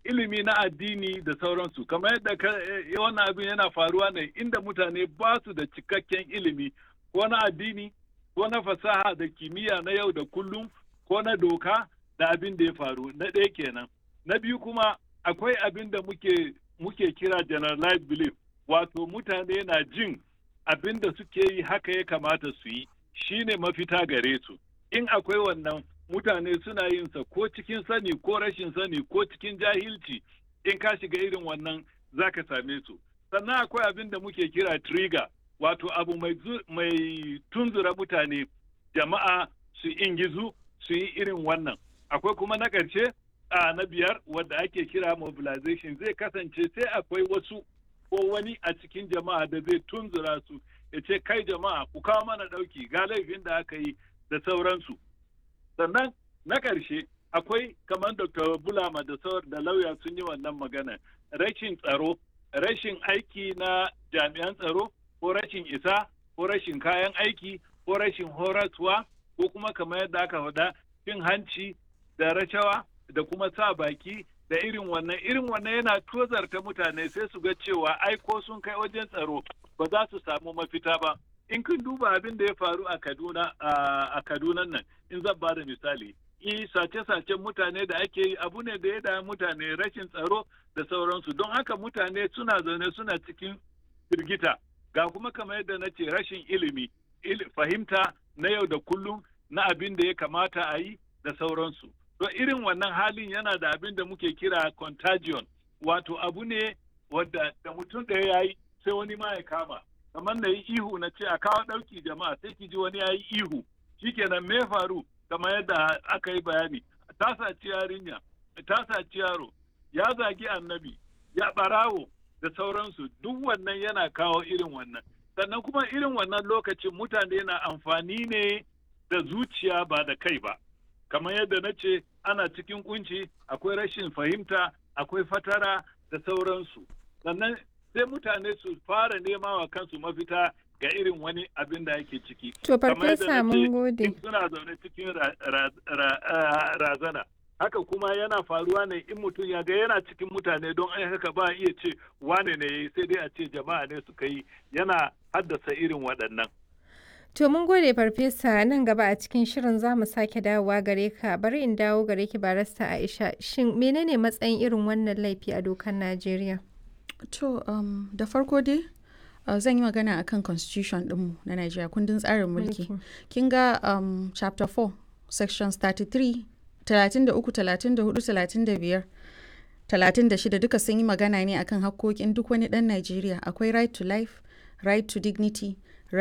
ilimi na addini da sauransu kamar yadda wannan abin yana faruwa ne inda mutane ba su da cikakken ilimi ko na addini ko na fasaha da kimiyya na yau da kullum ko na doka da abin da ya faru na ɗaya kenan na biyu kuma akwai abin da muke muke kira generalized belief wato mutane na jin abin da suke yi haka ya kamata su yi shine mafita gare su in akwai wannan mutane suna yin sa ko cikin sani ko rashin sani ko cikin jahilci in ka shiga irin wannan za ka same su sannan akwai abin da muke kira trigger wato abu mai, mai tunzura mutane jama'a su ingizu su yi irin wannan akwai kuma na ƙarshe a na biyar wadda ake kira mobilization zai kasance sai akwai wasu ko wani a cikin jama'a da zai tunzura su ya ce kai jama'a ku kawo mana ɗauki ga laifin da aka yi da sauransu sannan na ƙarshe akwai kamar dr bulama da sauran da lauya sun yi wannan magana rashin tsaro rashin aiki na jami'an tsaro ko rashin isa ko rashin kayan aiki ko rashin horaswa ko kuma kamar yadda aka faɗa cin hanci da rashawa da kuma sa baki da irin wannan irin wannan yana tozarta mutane sai su ga cewa ai ko sun kai wajen tsaro ba za su samu mafita ba in kun duba abin da ya faru a Kaduna a Kaduna nan in zan ba da misali i sace-sacen mutane da ake yi abu ne da ya da mutane rashin tsaro da sauransu don haka mutane suna zaune suna cikin firgita ga kuma kamar yadda na ce rashin ilimi fahimta na yau da kullum na abin da ya kamata a yi da sauransu to irin wannan halin yana da abin da muke kira contagion wato abu ne wadda da mutum ɗaya ya yi sai wani ma ya kama kamar na yi ihu na ce a kawo ɗauki jama'a sai ki ji wani ya yi ihu shikenan me faru kamar yadda aka yi bayani ta saci yarinya ta saci yaro ya zagi annabi ya ɓarawo da sauransu duk wannan yana kawo irin wannan sannan kuma irin wannan lokacin mutane na amfani ne da zuciya ba da kai ba kamar yadda na ce ana cikin kunci akwai rashin fahimta akwai fatara da sauransu sannan sai mutane su fara nema wa kansu mafita ga irin wani abin da yake ciki to farfesa mun gode suna zaune cikin razana haka kuma yana faruwa ne in mutum ya ga yana cikin mutane don ai haka ba iya ce wane ne yayi sai dai a ce jama'a ne suka yi yana haddasa irin waɗannan To mun gode farfesa nan gaba a cikin shirin za mu sake dawowa gare ka bari in dawo gare ki barasta Aisha shin menene matsayin irin wannan laifi a dokar Najeriya? To um, da farko dai uh, zan yi magana akan constitution ɗinmu na Najeriya kundin tsarin mulki. Kin ga um, chapter 4 sections 33 33 34 35 36 duka sun yi magana ne akan hakkokin duk wani ɗan Najeriya akwai right to life right to dignity